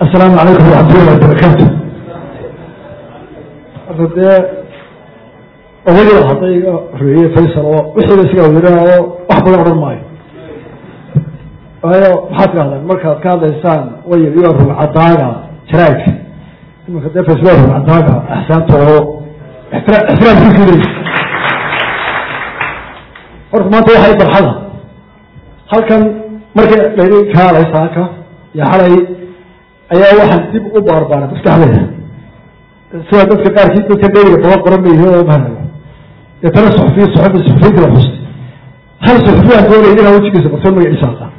asalaamu calaykum waraxmatullahi wabarakaatu horta dee odayaa hadday iga horeeyey faysal oo wixiiba isaga werinaayo wax badan odhan maayo waayo maxaad ka hadlaan markaad ka hadlaysaan way iyo rugcadaaga jaraadka imanka dee faysal rugcadaaga axsaanta oo ixtiraamkiisu leeyi horta maanta waxay barxada halkan markii layidhi kaalay saaka iyo xalay ayaa waxaan dib u baarbaaray maskaxdeeda sida dadka qaarkii dadka dheriga badan qoran bay yihiin mahanayo deetana suxufiya suxufi suxufiyiinta la xustay hal suxufiyaan doonaya inaan wejigiisa bartoon magaciisa aqaan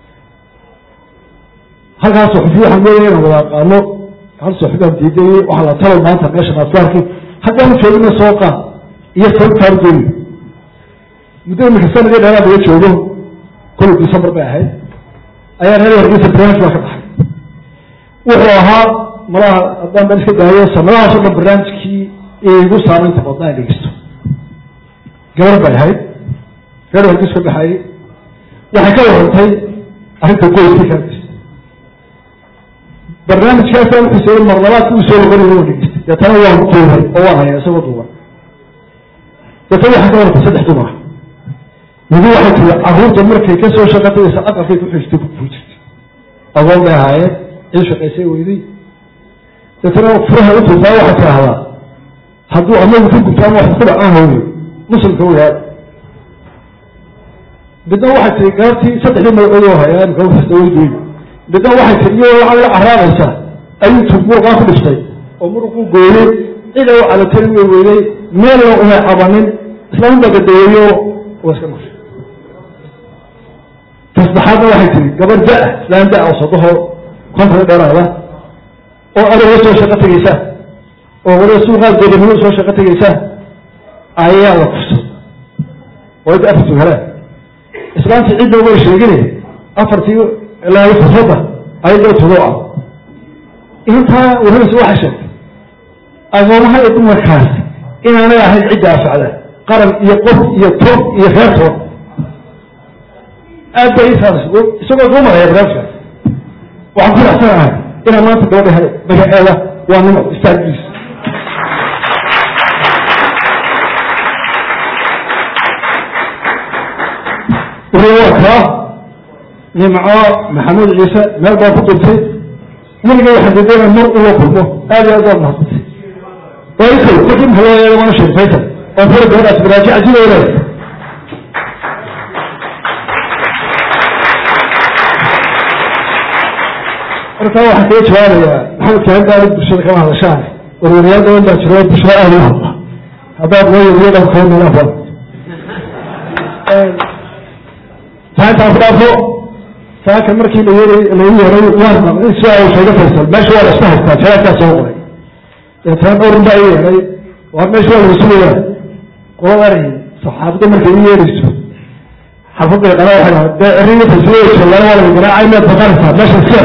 halkaas suxufiya waxaan doonaya inaan wada aqaano hal suxufiyaan diidayey waxaa la talo maanta meesha maasbaarkii haddaan joogina soo qaad iyo sababtaan doonayo muddo imika sanadii dheeraad laga joogo kolley december bay ahayd ayaa reer hargeysa barnaamij baa ka baxay wuxuu ahaa malaha haddaan baan iska daayo sanadahaas o dhan barnaamijkii igu saamaynta badnaa dhegeysto gabar bay ahayd reer hargeys ka baxayey waxay ka warantay arrinta qoyskii ka hadlaysa barnaamijkaasa wuxuu soo mar labaadki uu soo noqonay waa dhegeystay deetana waan duubay oo waan hayaa isagoo duuban deetana waxay ka warantay saddex dumara midi waxay tiri caruurta markay ka soo shaqataysa aqalkay ku xijtay ku jirtay agoon bay ahaayeen cid shaqaysay weyday deetana furaha u tuutaa waxay tidhaahdaa hadduu amagu ka gubto ama wax ku dhacaan hooyo muslimka ogaad midna waxay tiri gaartii saddexdii magacood oo hayaa imika kasta weydiin midna waxay tiri iyadoo lacag la caraabaysa ayuu tub muruqaa ku dhiftay oo muruquu gooyey cida u calatari way weyday meelna umay cabanin islaam baa gadaweeyo waa iska nushay tasbaxaadna waxay tiri gabar da islaan da oo sodoho kontan dheeraada oo adoga soo shaqo tegeysa oo waliba suuqaad godanimo soo shaqo tegeysa ayaa la kufsay oo ida afartu heleen islaamtii cidda way sheegine afartii ilaa fursadda ayadoo tudo ah intaa waraysa waxay sheegtay agoomaha iyo dumarkaas inaanay ahayn cidda afacda qaran iyo qof iyo toob iyo reertood aad bay isaas isagoo soo maraya barnaamijkaas waxaan ku raxsanahay inaan maanta gabadha helay magaceeda waa nimo istaagiis waa kaa nimco maxamuud ciise meel baa ku duntay weliga waxaan dadeenaa mar ula kulmo aad iyo aad waa mahadsantay waa ikay markii maxaa loo yeelay waana sheeg faysal oo fura gabadhaas baraajica sidoo leedahay markaa waxaan kaga jawaabayaa maxamed kaan baali bulshada kama hadashaan warwariyaal badan baa jiro bulshada aada u hadla haddaad noo yariyo dhan koo meelaha badan taantaan ku dhaafo saaka markii la yeeray lagu yeeray waan maqlay si aa sheega faysal meesha waa la isku haystaa jaraadkaa soo qoray deetana dhowrin baa i yeeray waa meesha waa lagu sugayaa qoladan saxaabada markay u yeerayso xafadday qala waxay dhaha dee eriga faysal joogaan waa laga garaacay meed baqanaysaa meesha iska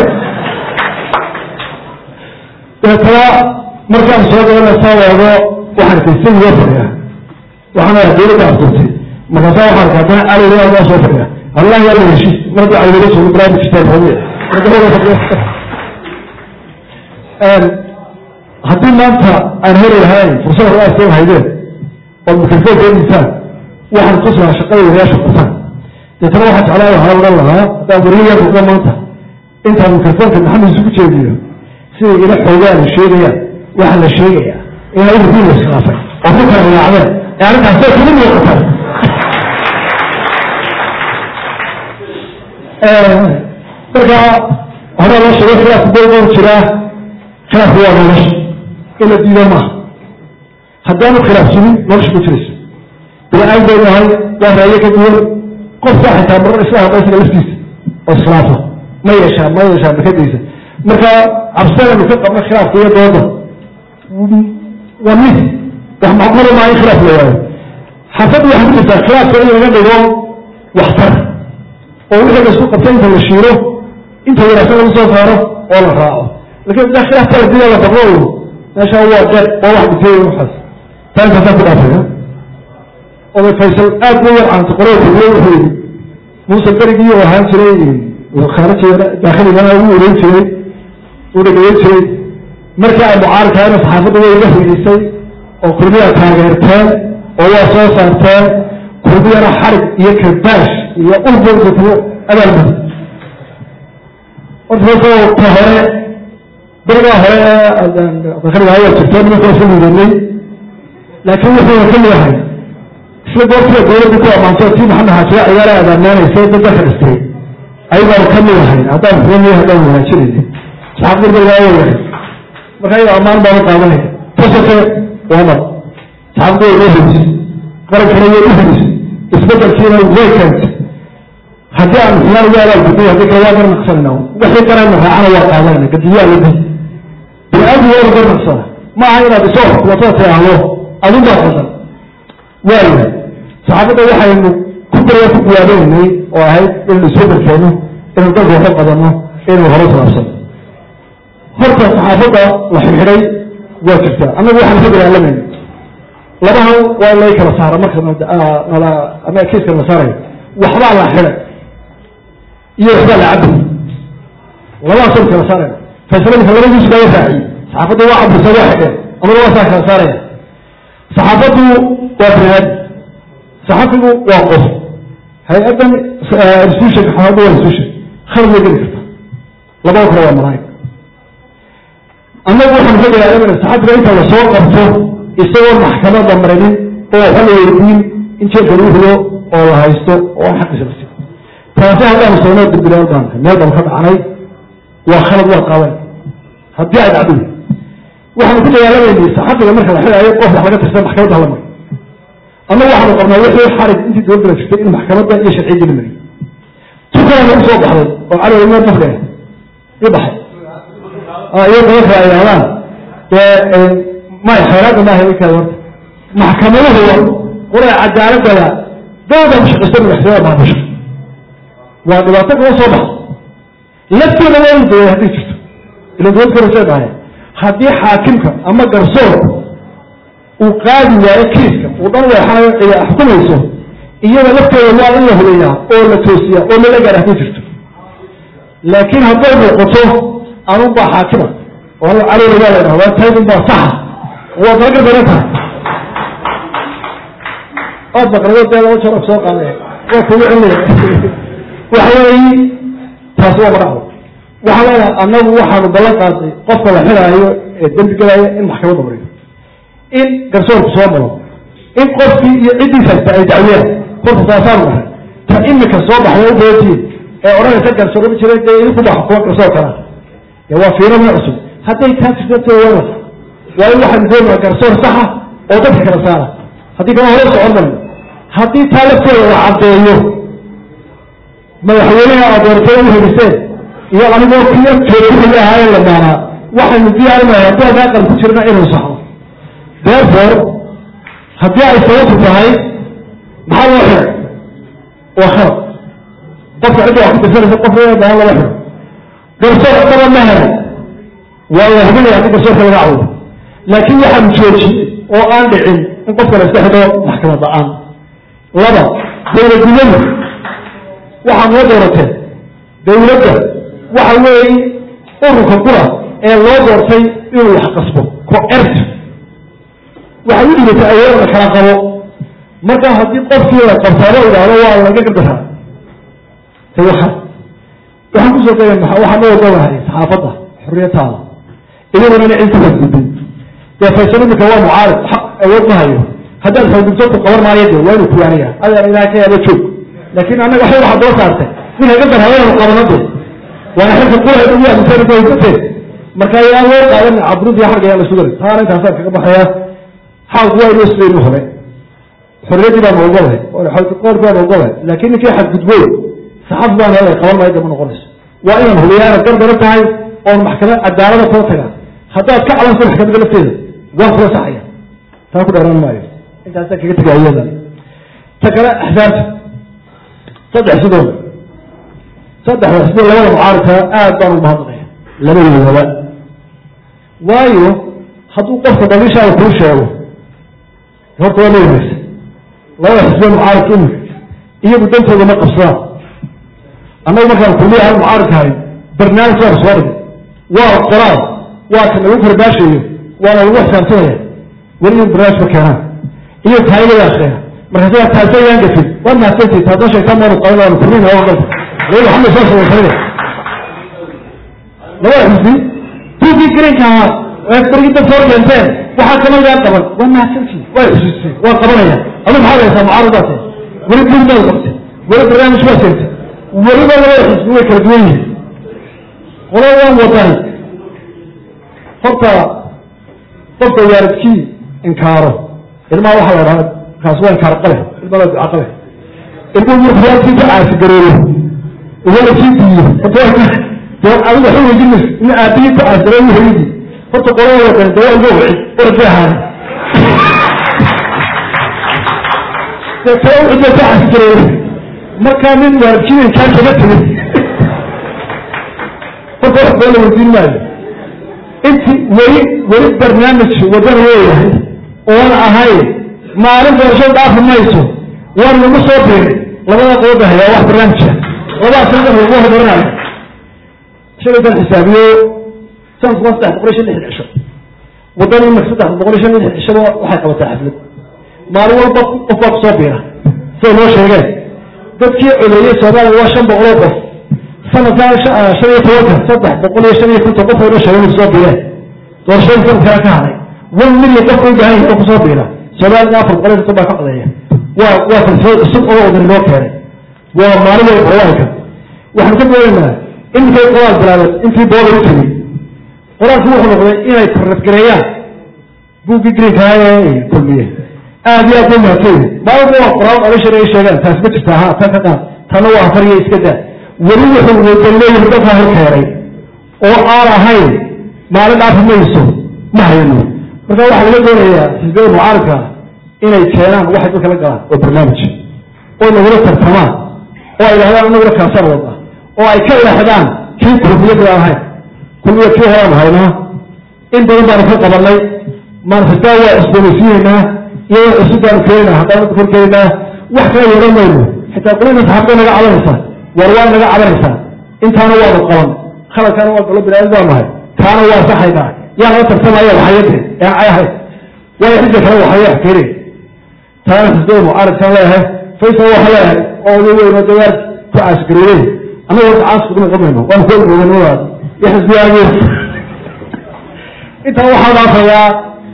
deetana markaan soo galana saa waago waxaan arkay isagiioo fadhiya waxaan arkaa dowladda afturtay markaasaa waxaan arkaa haddana caligaa soo fadhiya allah yaa la heshiis markii caliga soo barnaamij kitaan hooye haddii maanta aan heli lahayn fursada raaskeen haydeen oo mikrofon keeninsaan waxaan tus lahaa shaqada wariyaasha kutaan deetana waxaan jeclaa waxaa odhan lahaa haddaan wariya noqdo maanta intaan mikrofonka maxamed isugu jeediyo siday ila xoogaan la sheegayaan waxaa la sheegayaa inaa urdiin la iskhilaafay oo ku kala raacdeen ee arrintaas say kuma muuqataa marka horaa loo sheegay khilaafka dowdan jiraa khilaafku waa nolosha in la diido maaha haddaanu khilaaf jirin nolosha ma jirayso bini-aadam baynu ahay waa raayo ka duwan qofka xitaa marar isla hadla isaga laftiisa oo iskhilaafa ma yeeshaa ma yeeshaa makadaysa marka cabsidanu ka qabna khilaafka iyo dooda waa mid wax macqula maa in khilaaf la waayo xafadda waxay ku jirtaa khilaafka in laga dhigo waxtar oo wixii la isku qabta inta la shiiro inta wanaagsan lagu soo saaro oo la raaco lakin ida khilaaf kala dida la baqo meesha waa deer waa wax dhintay waxaas taa intaasaan ku dhaafaya oday faysal aad u yar caanta qorada tabiye wuxuu yidhi muuse berigii oo ahaan jiray khaariji daakhiligaa ugu wareyn jiray uu dhagayan jiray markii ay mucaaridkaayna saxaafadda way iga higisay oo kulmiya taageerteen oo waa soo saarteen kulmiyana xarig iyo kabaash iyo ulbogdku abaalmadi horta ka hore berigaa hore ee jirto nimanka isu liidanay laakiin wuxuu ka leeyahay isla goortiga dowladda ku ammaanto tii maxamed xaajiya ciyaala abaamaanaysa dadka ka dhistay ayagaan ka leeyahay haddaan xumiya haddaan wanaajinayna saxaafadda berigaa waa yahay marka ayaga ammaan baan u qaadanaya tasate waamar saxaafadda way uhidis qarankana way uhidis isbedelkiina way keentay haddii aan xiyaan uga abaalgudnay haddii kale waa garnaqsanayna wixii qarayna raacana waa qaadanayna gadiyaa la di bini-aadmi waa la garnaqsana ma aha inaad isoo xukumatada tiaahdo adun baa qaldan waayahay saxaafadda waxaynu ku daya ku guwaabanaynay oo ahayd inaynu isbedelkeeno inaynu dalka waxu qabanno inaynu hore salaabsano horta saxaafadda la xirxiday waa jirtaa annagu waxaan ka dagaalamayna labahan waa lay kala saara marka nala ama kiiska la saarayo waxbaa la xiday iyo waxbaa la cabay labadaasoo kala saarayna faysalamika labadiisu baa raaciyey saxaafaddu waa cabisa waa xidheen amada waa saa kala saaraya saxaafaddu waa biniaadam saxafigu waa qof hay-addan institution saxaafaddu waa institution khalad way geli kartaa labada kale waa malaa'ig annagu waxaan ka dagaalamana saxafiga inta lasoo qabto isagoon maxkamadda marinin oo waxa la weydiin in jeelka lagu rido oo la haysto oo aan xaqiisa la siiyo taasi haddaanu soonoo dirbilaal baan meel baan ka dhacnay waa khalad waa qaadan haddii ay dhacdo waxaanu ku dagaalamayna saxafiga marka la xidaayo qof wax laga tirsan maxkamadda hala mariyo annagu waxaanu qabnaa wixii xarig intii dowladda la jirtay in maxkamadda iyo sharciyadda la mariyo tukana nagu soo baxday oo cali meel dafka i baxay iyo dadka ay yidhahdaan dee may khayraadda maaha i kale horta maxkamaduhu qura cadaaladada dowda mushaqista madaxtooyada maamusha waa dhibaato kala soo baxa lafteeda waa inu dawada hadday jirto ila dowlad korasee dhahay haddii xaakimka ama garsoorka uu qaadi waayo kiiska uu dhan weexanayo cida xukumayso iyada lafteeda waa in la hubeeyaa oo la toosiyaa oo lala gaar hadday jirto laakiin hadday muuqato anun baa xaakima oo caleyna waa la dhahdaa taydun baa saxa waa dalaga daran tahay ood baqrado dee laba jeer soo qaadaya waa kugu celinaya waxa weeyi taasi waa madhacdo waxaan leenahay annagu waxaanu ballan qaaday qofka la xidaayo ee dembi gelaayo in maxkamadda mariyo in garsoorku soo maro in qofkii iyo ciddiis haysta ay dacwiyaan horta taasaanu dhahay ta imika soo baxday u bootiye ee odhanaysa garsoor ma jira dee idinku baa xukuma garsoor kalaa dee waa fiirama cusub hadday taa jirto waa waa in waxaan doonaa garsoor saxa oo dadka kala saara haddii kama hore socon mayno haddii taa lafteeda la caddeeyo madaxweynaha aad doortay u heliseen iyo anigoo kiya joogihii ahaaye la maanaa waxaynu diyaarinahay haddii adaa qal ku jirna inuu saxo therefore haddii ay sababtu tahay maxaa loo xiray waa khalad qofka cidda wax ku dirsanaysa qof baan lama xiro garsoor daba ma helay waa la hubinaya haddii garsoorka laga cawdo laakiin waxaan joojiyey oo aan dhicin in qofka la iska xidho maxkamad la-aan laba dowladnimadu waxaa noo doorateen dowladda waxa weeye ururka qura ee loo doortay inuu wax qasbo co-ert waxay u dhigatay awood la kala qabo marka haddii qofkii la qabtaaba idhaahdo waa laga gardaraa tawaxa waxaan kusoo qeya waxaan u ogolahay saxaafadda xorriyataada iyaduna ina cid ku xadgudbin dee faysal imika waa mucaarib xaq awood ma hayo haddaad xadgudbto ku qaban maayo de waa inu kuwaaniya adaan ilaha ka yaaba joog laakiin annaga waxay waxaa doo saartay in haga darhabayanu qabano de waana xilka qura ugu aaminsanaysateen marka ayaan loo qaadan cabruud iyo xarga ayaan la sugari taana intaasaan kaga baxaya xaalku waa inoo sidaynu hore xorriyaddii baanu ogolahay qoorki baanu ogolahay laakiin ninkii xadgudboy saxaf baan helay qaban maayo dama noqonayso waa inaan hubiyaana gardaro tahay oon maxkamad cadaalada kula tagaa haddaad ka calanso maxkamadda lafteeda waan kula saxaya taa ku dheeraan maayo intaasaan kaga tegay ayadan ta kale axsaabta saddex sidooda saddexda sidoo labada mucaaridkaa aad baan ugu mahadnaqaya labadoodaba waayo hadduu qofka daliishaada kuu sheego horta waa la wanagsan labada xisbe mucaaridka imika iyagu dantooda ma qabsadaan annagu markaan kuliya hal mucaaridka hayn barnaamij baan soo dhigay waa qoraal waa ka lagu karbaashayo waana lagu xisaabtamaya weli in barnaamijka keenaan iyo taayada akriya markaas waa taasayaan gafin waa mahadsantii taasoo sheegtaan maanu qaban waanu kurmin oo galta weli waxaa soo samaysanaya labada xisbi tuugii greenka ahaa ee bargida soo keenteen waxaa kamagaa qaban waa mahadsantii waa xusuusteen waa qabanaya adu maxaad haysaa mucaaradaate weli buugmaad qabtay weli barnaamij waa seegtay weliba labada xisbi way kala duwan yihiin qola waan wadani horta qofka waalidkii inkaaro ilmaha waxaa la dhahaa kaas waa inkaar qale ilmada duca qale ilmuhu markuu waalidkiisa caasi garoobo waalidkii diiyo dee adiga waxay weydiin mayso in aabihii ku caasi garoobo hooyadii horta qolada wadani dee waa ilmo wixi orodbay ahaani dee tala wixi baa ku caasi garoobo markaa nin waalidkii inkaar kaga tegay horta wax baa la weydiin maayo inti weli weli barnaamij wadan leeyahay oon ahayn maalin doorasho dhaafi mayso waan lagu soo biiray labada qooda hayaa wax barnaamija labaa sanadan lagu horumarinayo shalaytan xisaabiyo sanadku waa saddex boqol iyo shan lixdan cisho wadan imaka saddex boqol iyo shan lixdan cishaba waxay qabataa xaflad maalin walba qof baa kusoo biira siday noo sheegeen dadkii codeeyey soomaaliya waa shan boqoloo qof sanadkaa shan iyo tobanka saddex boqol iyo shan iyo konton qof aynoo sheegeen kusoo biireen doorashadii sanadkaa ka hadhay one million qof u baahan yahay oo kusoo biira soomaalida afar boqol iyo konton baa ka codeeya waa waa falsafad cusub oo odan inoo keenay waa maalin way qoraalka waxaan ka doonaynaa iminkay qoraal bilaabeed intii booda u tegey qoraalku wuxuu noqday inay tarradgareeyaan buuggii greenka ee kulmiye aad iyo aad bay mahadsan maalinku waa qoraal odashar ay sheegaan taas ma jirta ha tan ka qaad tanna waa afar iyo iska daa weli wuxuu wadan leeyahay dadkaa hor keenay oo aan ahayn maalin dhaafi mayso ma hayano marka waxaa laga doonayaa xisbiyada mucaaradka inay keenaan waxay dadka la galaan oo barnaamij oo nagula tartamaan oo ay dhahdaan anaguna kaasaan wada oo ay ka leexdaan kii kulmiyada aan ahayn kulmiya kii horaan haynaa in badan baanu ka qabanay manifestaa waa cusboonaysiinaynaa iyadoo cusub baanu keenaynaa haddaan korkeenaynaa wax kala yeelan mayno xitaa qolina saxaabtay naga cabanaysaa war waa naga cabanaysaa intaana waanu qaban khaladkaana waa galo binaadin baa nahay taana waa saxaynaa yaa nala tartamaya waxayade ee cay ahayd waayo xidda kale waxaya keenay taana xisbada mucaaradkaan leeyahay faysal waxa leeyahay oo oday weyn oo dawaar ku caasgareeyey annaga horta caas kuguma qabayno waanu ku ogoganimadaas iyo xisbiyaageed intaa waxaa dhaafayaa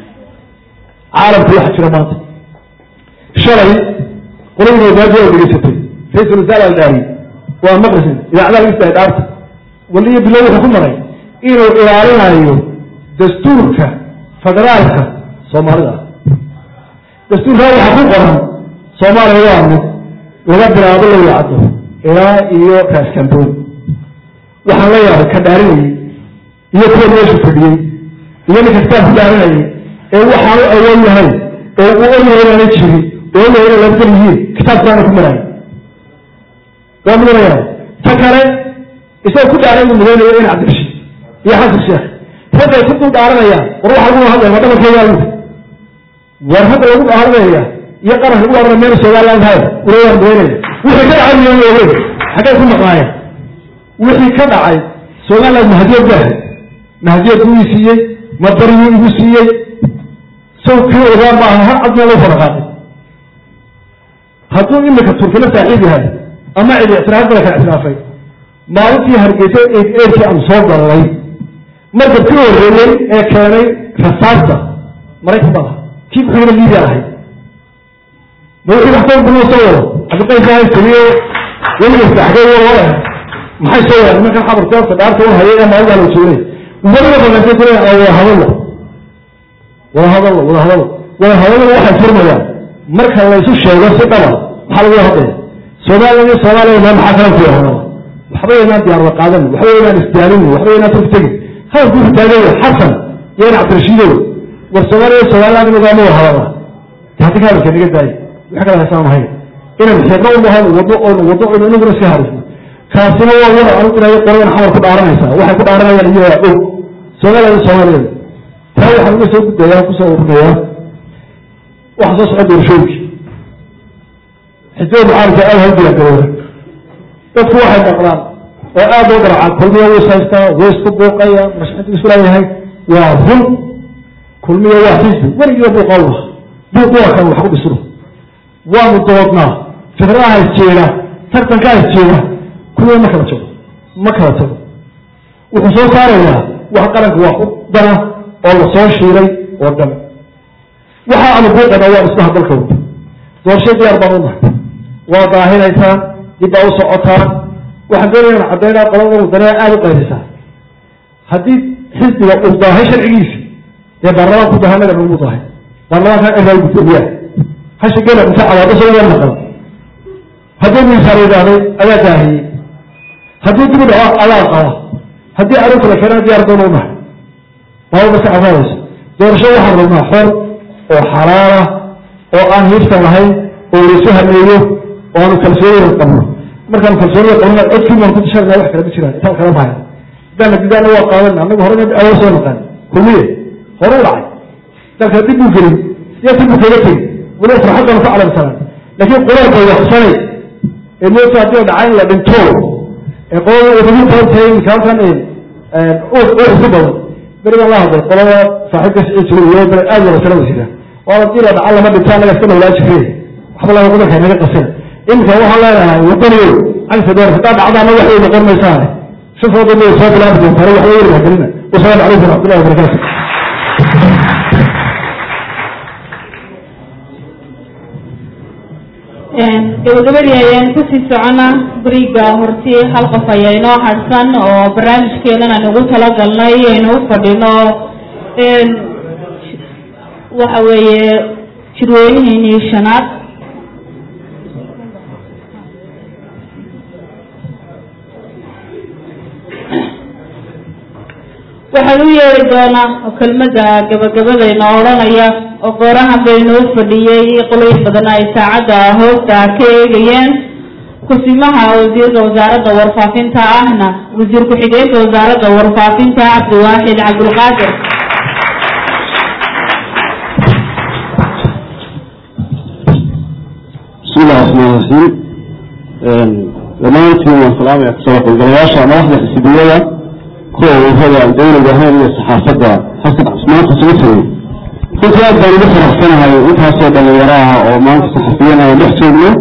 caalamku waxa jira maanta shalay qoladii maadaaji oo dhegeysatay ra-isul wasaare aldhaari waa maqrisin idaacadaha istaa dhaarta waliyo bilow wuxuu ku maray inuu ilaalinayo dastuurka federaalka soomaalida dastuurkaa waxaa ku qoran soomaaliya waa mid laga bilaabo lawacdo ilaa iyo raaskamboon waxaan la yaabay ka dhaarinayey iyo kuwa meesha fadhiyey iyo ninka kitaab ku dhaarinayay ee waxaanu awoon yahay oo uu ogyahay inaana jirin oo ogyahay inay labdan yihiin kitaabkaana ku marayo waa mudanaya ta kale isagoo ku dhaaran uu mudaynayo in cabdirashiid iyo xasan sheekh raggay ku dul dhaaranayaan war waxa lagu hadlaya waa dhabarkeedaa ludi war ragga lagu dhaaranaya iyo qaranka lagu dhaaranaya meel somaliland hay ulawaa mudaynaya wixii ka dhacay miyan ogeyn xaggay ku maqnaayeen wixii ka dhacay somaliland mahadiyad baahay mahadiyad buu ii siiyey madariyuu igu siiyey saw kii ogaa maaha har cadna loo faraqaaqay hadduu imika turkila saaxiib yahay ama cidi ictiraaf bala kala ictiraafay maalintii hargeysa eerkii aan soo galnay markab kii horreeyey ee keenay rasaasta maraykan baa kii kuxigana libiya ahay ma wixii wax soo bunoo soo wado cabdiqaysahay taliyo weliga saxgay wala maxay soo wadaan nimankan xabarka horta dhaarta u hayay ee maalin baa la joogay weliga baqantay kule wada hadallo wada hadallo wada hadallo wada hadallo waxay furmayaan marka laysu sheego si dhaba maxaa lagu hadlaya soomaaliya iyo soomaaliya meel maxaa kala ku yahada waxba inaan diyaarada qaadan waxba inaan isdaalin waxba inaan turk tegin hadalku wuxuu taagan yahay xasan iyo in cabdirashiidow war soomaaliya iyo somaliland inagoama wada hadalna hadi ka hadalka naga daayay wax kala haysaan mahayn inaan xeebna u bahan wado oon wado oon inaguna iska harisno kaasina waa war anu inayo qoladan xamar ku dhaaranaysaa waxay ku dhaaranayaan iyagaa og soomaaliya iyo soomaaliya taa waxaan uga soo gudbayaa kusoo urinayaa waxa soo socda doorashooyinkii xisbada mucaaradka aad hal diyaargarooda dadku waxay maqlaan oo aad loo garacaa kulmiya wuu haystaa way isku buuqaya mashxintu isu leeyahay waa run kulmiya waa xisbi weligiiba buuqa u laha buuq waa kan wax ku dhisno waanu doodnaa fikradaha isjeeda tartankaa isjeeda kulmiya ma kala jago ma kala tago wuxuu soo saarayaa wax qaranka wax u dana oo la soo shiiray oo dhan waxa aanu buuqana waa dhismaha dalka wada doorasho diyaar baan u nahay waa daahinaysaan dib baa u socotaan waxaan doonaya in caddaynaa qolada wadaniya aada u qayrisaa haddii xisbiga uu daahay sharcigiisa dee baarlamaanku daahay naga nagu daahay baarlamaanka eraal gudoomiyaa hasha gela inta cadaado soo yar maqan haddii miisaan yidhaahday ayaa daahiyey haddii dib u dhaco adaa qaba haddii arrinta la keenana diyaar doon u nahay waaba maska cafaadayso doorasho waxaan rabnaa xor oo xalaala oo aan hiifsan lahayn oo laysu hameeyo oo aanu kalsoonida qabno markaan kalsoonida qabno codkii baan ku tashanaa wax kale ma jiraan intaan kala mahayn hadaan didaana waa qaadan anagu hore awood soo naqaan kulmiye hore u dhacay dalka dib buu gelin siyaasi buu kaga tegey weliba farxadana ku calamsanaan laakiin quraanka waxsanay ee moota haddii dhacay in la dhinto ee qolada wadahintaaintay imika halkan uus ku badan berigan la hadlay qolada saaxiibka sicii jiray iyo bere aad wada salada jira waa hadii la dhaca lama dhinto anaga iska noolaa jireen waxba laga qudanka naga qasin imika waxaan leenahay wadaniyo cagsa door hadaa dhacdaana wax way noqon maysaane shafooda may soo bilaabi doontaan wax way wadagelina wasalaamu calaykum waraxmatullahi wabarakaatu gabagabadii ayaan kusii socona beriga hortii hal qof ayaa inoo harsan oo barnaamijkeenan aan ugu talagalnay aynu u fadhino waxa weeye jirweynihiinii shanaad waxaan u yeeri doonaa oo kelmadda gabagabadayna odhanaya oo goorahan baynoo fadhiyey qoloyin badan ay saacadda hoosta ka eegayeen kusimaha wasiirka wasaaradda warfaafinta ahna wasiir ku-xigeenka wasaaradda warfaafinta cabdiwaaxid cabdulqaadir bismi illahi raxmaan raxiim dhammaantiin waan salaamaya kusoo qolgalayaasha madaxda xisbiyada kuwa ururada aan dowliga ahayn iyo saxaafadda xasan maanta isugu tagay runtii aad baan ugu faraxsanahay intaasoo dhalinyaro ah oo maanta saxafiyan aan dhex joogno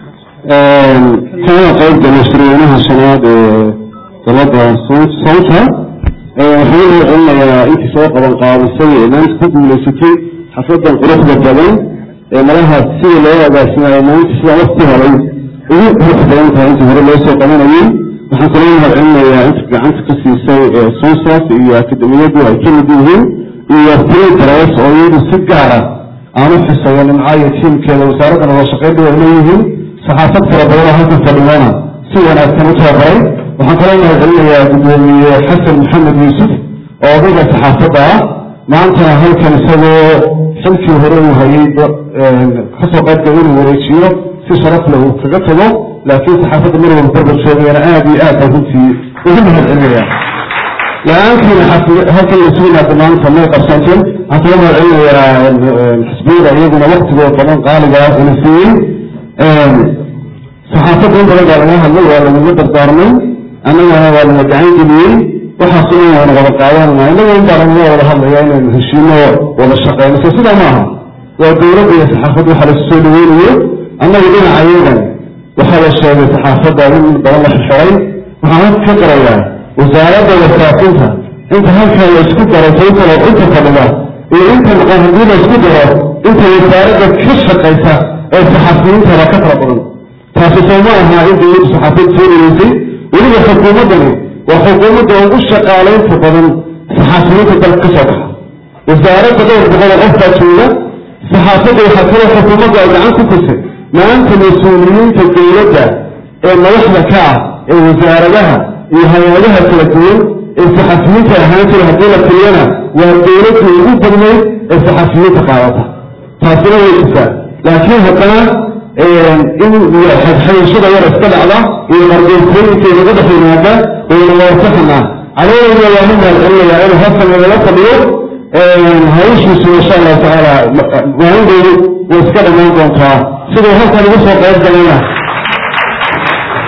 kana qayb galay shirweynaha shanaad ee dalada sawta waxaan u celinayaa intii soo qaban qaabisay ee maanta ku guulaysatay xafladan quruxda badan ee malaha sida loo agaasimayo maanta sida waqti horay ugu qurux badan tahay intii hore loo soo qabanayay waxaan kula mahad celinayaa inta gacanta ka siisay ee suusaf iyo akademiyadu ay ka mid yihiin iyo tradres oo iyadu si gaara aan u xisayo nimcaayo tiimkeeda wasaaradda nabad shaqeynta way leeyihiin saxaafad fara badan oo halkan fadhiyana si wanaagsan u tababaray waxaan kula mahad celinayaa gudoomiye xasan maxamed yuusuf oo odayga saxaafadda ah maantana halkan isagoo xilkii hore uu hayay kasoo qaybgala inuu wareejiyo si sharaf leh uu kaga tago laakiin saxaafadda mar walba barbar joogayana aada iyo aad baan runtii ugu mahad celinaya la-aantiina halkan isugu yimaada maanta may qabsanteen waxaan kula mahad celinayaa xisbiyada iyaguna waktigoo badan qaaliga ah ina siiyey saxaafadda in badan baa laga hadlay waa lagaga dardaarmay annagana waa lana gacan geliyey waxaas in waynu wada qaadanana innaga in baa lagaga wada hadlaya inaynu heshiino wada shaqeyno so sidaa maaha waa dowladda iyo saxaafadda waxa lasu soo dhaweynayo annaga dhinaca iyagan waxaa la sheegay saxaafadda in badan la xirxiray waxaan ka qarayaa wasaaradda wasaafinta inta halkan la isku daro taytalo inta fadhida iyo inta maqan haddii la isku daro inta wasaaradda ka shaqaysa ee saxafiyiintana ka fara badan taasi soo ma aha in dowladdu saxaafiyad soo dhaweysay weliba xukuumaddani waa xukuumadda ugu shaqaalaynta badan saxaafiyiinta dalka ka soo baxa wasaaradda dhowr boqol oo qof baa jooga saxaafadda waxaa kaloo xukuumadda ay gacan ku tusay maanta mas-uuliyiinta dowladda ee madaxda ka ah ee wasaaradaha iyo hay-adaha kala duwan ee saxafiyiinta ahaan jira haddii la tiriyana waa dowladda ugu badnayd ee saxafiyiinta qaadata taasina way jirtaa laakiin haddana in xadxayashada yar iska dhacda iyo margeysooyinka inaga dhex yimaada wayna waasaxanaa caleeyana waa mu mahad celinayaa inuu halkan nagala fadhiyo hawshiisu insha allahu tacaala maalindoodu way iska dhammaan doontaa siduu halkan ugu soo qayb galayna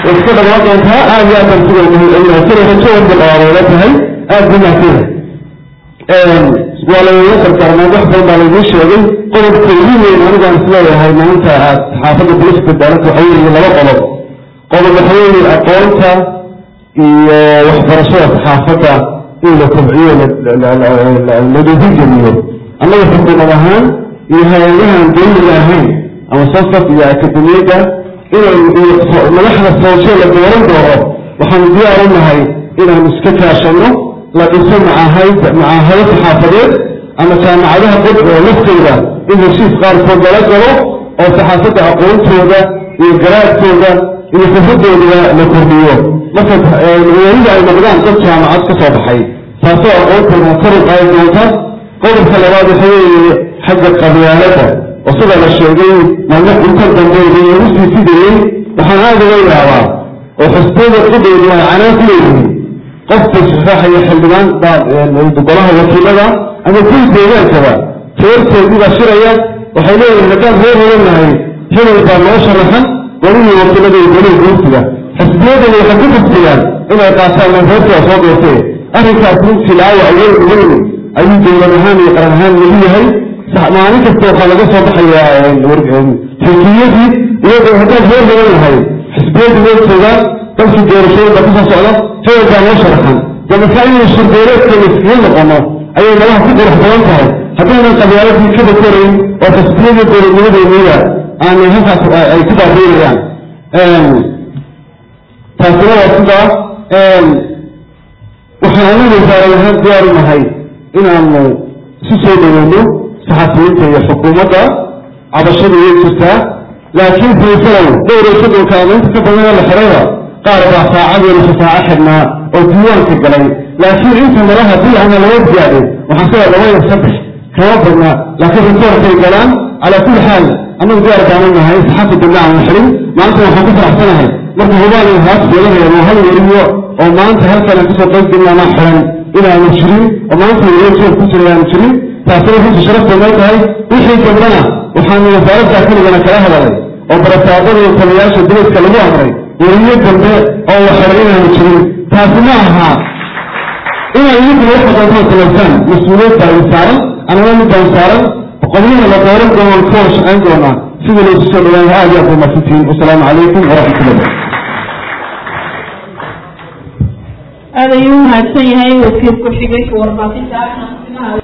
way iska dhamaan doontaa aad iyo aad baan kuga mahadcelinahay sida rajo walba dhawaadeela tahay aad buu mahadsanyahay waa lagaga dardaarmay wax badan baa lagu sheegay qodobka ugu weyn anigaan isleeyahay maanta aad xaafadda bulishka daalanta waxa weeye laba qodob qodob waxa weeye aqoonta iyo waxbarashada saxaafadda in la kobciyo ladhiirigeliyo annaga xukuumad ahaan iyo hay-adahan dawliga ahayn ama sosaf iyo akademiyadda inay madaxda sooshe la dooran doono waxaanu diyaar u nahay inaanu iska kaashano la dhiso macaahad macaahado saxaafadeed ama jaamacadaha qod oo laftooda in heshiis qaarkood lala galo oo saxaafadda aqoontooda iyo garaadkooda iyo xufadooda la kordhiyo marka weelida ay noqdaan dad jaamacad ka soo baxay taasoo aqoontooda kor u qaadi doonta qodobka labaad waxa weeye xagga qabyaalada oo sida la sheegay maalmo inta dambe lagu sii fidayey waxaan aad uga yaabaa oo xusbada qudeydu ay canaan ku leeyihiin qofka saxaaxaya xildhibaan golaha wakiilada ama kuwii deegaankaba reerkoodii baa shiraya waxay leeyihin haddaan reer helanahay hebel baa noo sharaxan golihii wakiilada iyo golihii guurtiga xisbiyadani waxay ku kufriyaan inay qaataan man reerkooda soo doortee arrinkaas runtii laawac weyn weyn ayuu dowlad ahaan iyo qaran ahaan lagu yahay maalin kasta waxaa laga soo baxayaa xisbiyadii iyadoo haddaan reer helanahay xisbiyadii way joogaan dalkii doorashooyinba kasoo socda hebel baa noo sharaxan damaka inay shirbeereedkeena iskaga noqono ayay nalaha ku qurux badan tahay haddaynan qabyaaladii ka bakorayn oo xisbiyadii dowladnimadeeniida aanay halkaas ay ku baabeynayaan taasina waa sidaa waxaan anagu saaran ahaan diyaar u nahay inaanu isu soo dhaweyno saxafiyiinta iyo xukuumadda cabashada way jirtaa laakiin faysalow dhowr iyo soddonka ama inta ka badan la xirayba qaar baa saacadeena shafaaco xidhnaa oo diiwaanka galay laakiin inta malaha bil ama laba gaadhin waxaan sida laba iyo saddex kama badna laakiin rikoorkay galaan calaa kulli xaal annagu diyaar baanu nahay saxafi dambe aan xirin maanta waxaan ku faraxsanahay marka hubaan iyo haas yeelanayno hal weriyo oo maanta halkan aan kasoo qayb gelin anaa xiran inaanu jirin oo maanta weriyo joog ku jira aanu jirin taasina runtii sharafteeday tahay wixii dambena waxaanu wasaaradda keligana kala hadalay oo barasaabada iyo taliyaasha dibadka lagu amray weriyo dambe oo la xiray inaanu jirin taasi ma aha inay idinkuna waxa doontaan samaysaan mas-uuliyad baa idin saaran anana mid baan saaran qodyaha la dooran doono ka wada shaqayn doonaa sida laysu soo dhawaan aad iyo aad ba mahadsantihiin wasalaamu calaykum waraxmatullah aad ayuu mahadsan yahay wasiir ku-xigeenka warbaahinta